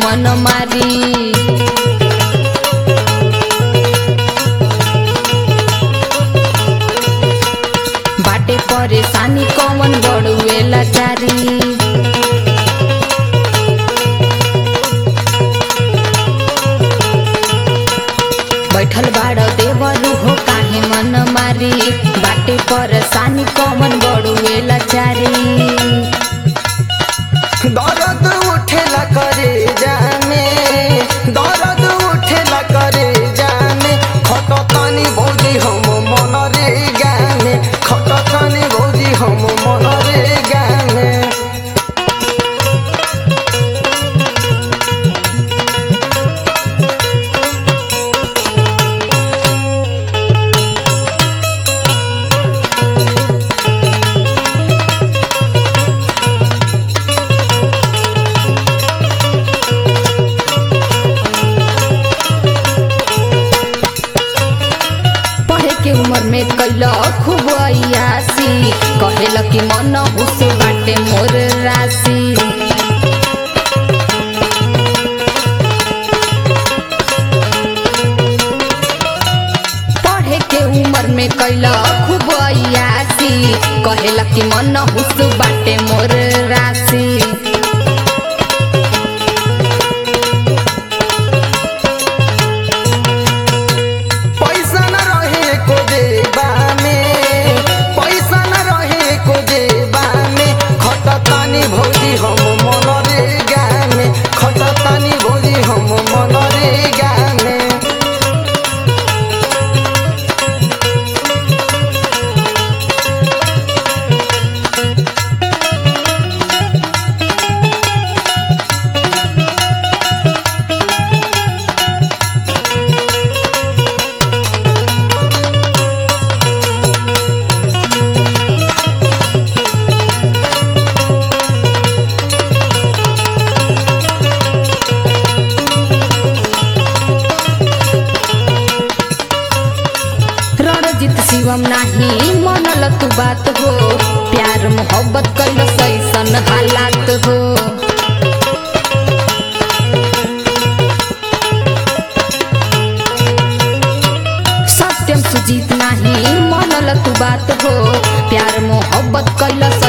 मन मारी बाटे परेशानी कौन बड़ुए लाचारी बैठल बाड़ देवरू हो काहे मन मारी बाटे परेशानी कौन बड़ुए लाचारी दर्द उठेला करे जामे दर्द उठेला करे जामे खटतानी भौजी हम मन रे गाने खटतानी भौजी हम मन रे गाने पढ़े के उम्र में कैल खूब अयासी कहेल कि मन हुस बाटे मोर राशि पढ़े के उम्र में कैल खूब अयासी कहेल कि मन हुस बाटे मोर राशि पैसा न रहे को जेबा में पैसा न रहे को जेबा में खटतानी भौजी हम मन रे गाने खटतानी भौजी हम मन रे गाने रणजीत शिवम नाही मनल तू बात हो प्यार मोहब्बत कैल सैसन हालात हो सत्यम सुजीत नाही मनल तू बात हो प्यार मोहब्बत कैल